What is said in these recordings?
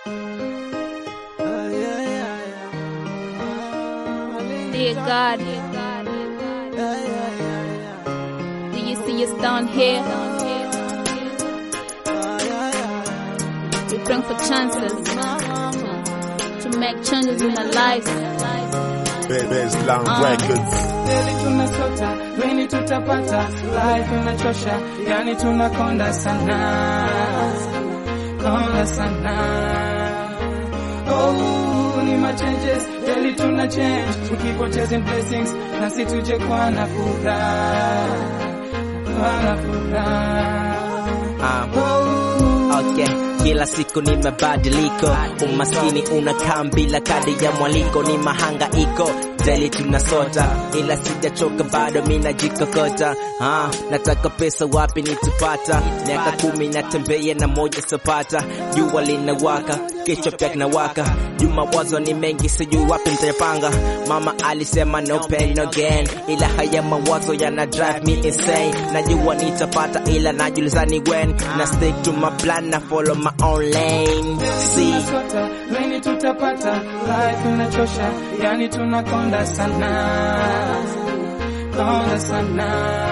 Dear God, do you see us down here? We bring for chances to make changes in our lives. Baseline Records. Daily tunasota, weni tutapata, life inachosha, yani tunakonda sana, konda sana. Oh, ni ma changes, daily tuna change, we keep on chasing blessings, na si tuje kwa na furaha, kwa na furaha. Um, okay. Kila siku ni mabadiliko, umaskini unakaa bila kadi ya mwaliko, ni mahangaiko zeli tunasota, ila sijachoka bado, mi najikokota. Ah, nataka pesa wapi nitupata? Miaka kumi natembea na moja sapata, jua linawaka kichwa pia kinawaka, juu mawazo ni mengi, sijui wapi nitayapanga. Mama alisema no pain no gain, ila haya mawazo yana drive me insane. Najua nitapata, ila najulizani when na stick to my plan na follow my own lane. See tunasota weni tutapata life inachosha yani tunakonda sana konda sana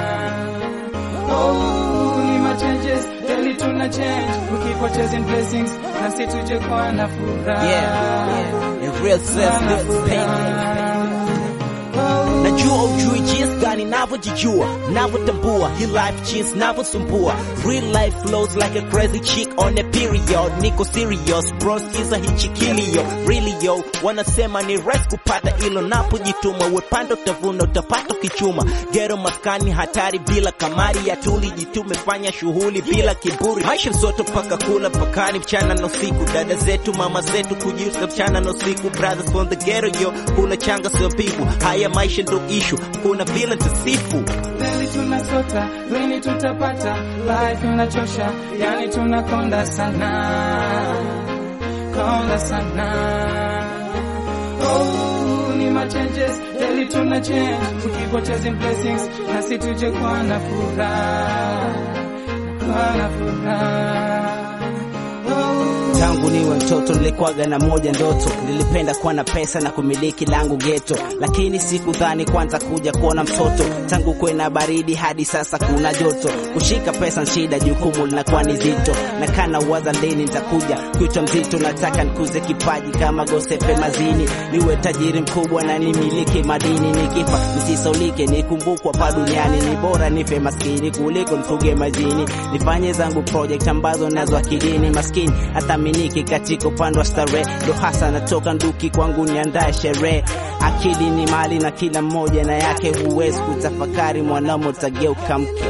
oh ni ma changes daily tuna change we keep on chasing blessings na si tuje kwa na furaha yeah, yeah. In real self this pain Najua ujui jinsi gani navyojijua, navyotambua hii life jinsi navyosumbua. Real life flows like a crazy chick on a period. Niko serious bro, skiza hichi kilio. Really yo, wanasema ni rahisi kupata ilo napojituma. Wepanda utavuna, utapata ukichuma. Gero maskani hatari bila kamari ya tuli, jitume fanya shughuli bila kiburi. Maisha msoto paka kula pakani mchana na usiku. Dada zetu mama zetu kujiuza mchana na usiku. Brothers from the ghetto yo, kuna changa sio pivu. Haya maisha ndo ishu, kuna vile tasifu. Daily tunasota weni tutapata life inachosha yani tunakonda sana konda sana oh ni ma changes daily tuna change we keep on chasing blessings na si tuje kwa na furaha kwa na furaha oh Tangu niwe mtoto nilikuwaga na moja ndoto, nilipenda kuwa na pesa na kumiliki langu geto, lakini sikudhani kwanza kuja kuona mtoto. Tangu kuwe na baridi hadi sasa kuna joto, kushika pesa ni shida, jukumu linakuwa ni zito, na kana waza lini nitakuja kuitwa mzito. Nataka nikuze kipaji kama Gosepe Mazini, niwe tajiri mkubwa na nimiliki madini, nikifa nisisaulike, nikumbukwa pa duniani. Ni bora nife maskini kuliko nifuge majini, nifanye zangu project ambazo nazo akilini. Maskini athaminiki katika upande wa starehe, ndo hasa natoka nduki kwangu niandae sherehe. Akili ni mali na kila mmoja na yake, huwezi kutafakari mwanamo utageuka mke.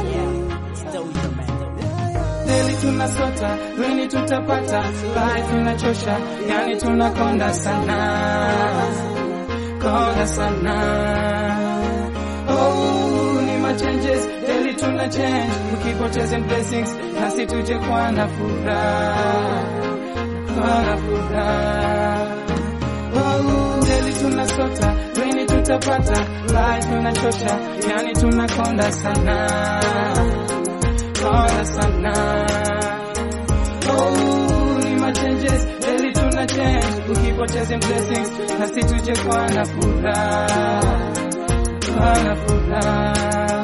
Daily tunasota weni tutapata life inachosha yani tunakonda sana konda sana oh ni ma changes daily tuna change we keep on chasing blessings na si tuje kwa na furaha kwa na furaha oh daily tunasota weni tutapata life inachosha yani tunakonda sana konda sana Oh, ni ma changes daily tuna change we keep on chasing blessings na si tuje kwa na furaha kwa na furaha